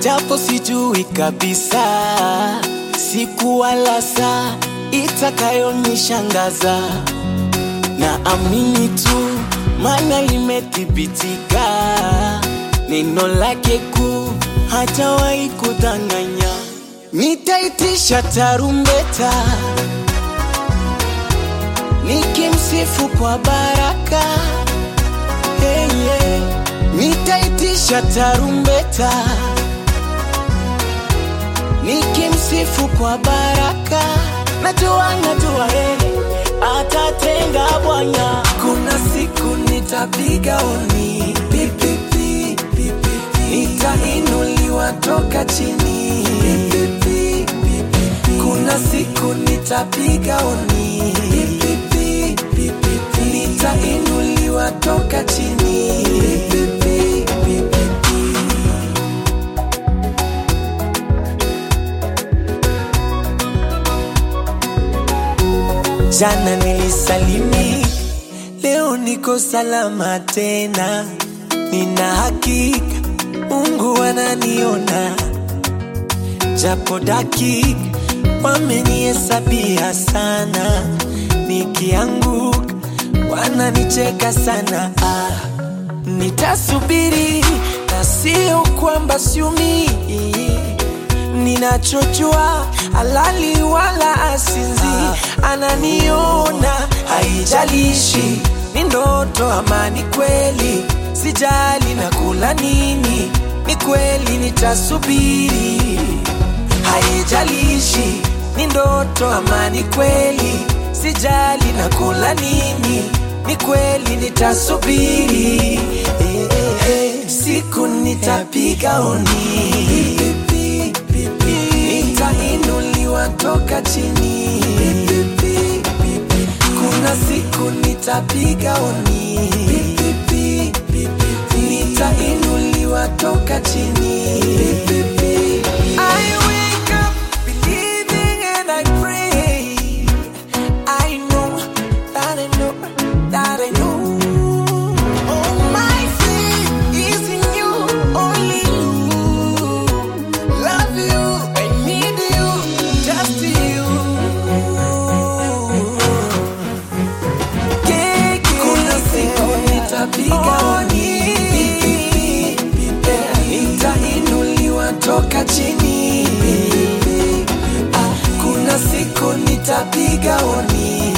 japo sijui kabisa siku wala saa itakayonishangaza na amini tu, maana limethibitika neno lake kuu, hatawahi kudanganya. Nitaitisha tarumbeta nikimsifu kwa baraka hey, yeah. Nitaitisha tarumbeta nikimsifu kwa baraka, najua najua hey, atatenda Bwana. Kuna siku nitapiga oni pipipi, pipipi. Nitainuliwa toka chini pipipi, pipipi. Kuna siku nitapiga oni pipipi, pipipi. Nitainuliwa toka chini pipipi, pipipi. Jana nilisalimi, Leo niko salama tena, nina hakika Mungu ananiona, japo dakika wamenihesabia sana, nikianguka wananicheka sana. Ah, nitasubiri na sio kwamba siumii ninachojua alali wala asinzi ananiona haijalishi ni ndoto ama ni kweli sijali na kula nini ni kweli nitasubiri haijalishi ni ndoto ama ni kweli sijali na kula nini ni kweli nitasubiri eh, eh, eh. siku nitapiga oni nitainuliwa toka chini kuna siku nitapiga oni nitainuliwa toka chini I wake up believing and I pray I know that I know that I know All my faith is in you, only you Love you, I need you, just you Yeah, yeah. Kuna siku nitapiga oni Nitainuliwa toka chini Ah, Kuna siku nitapiga oni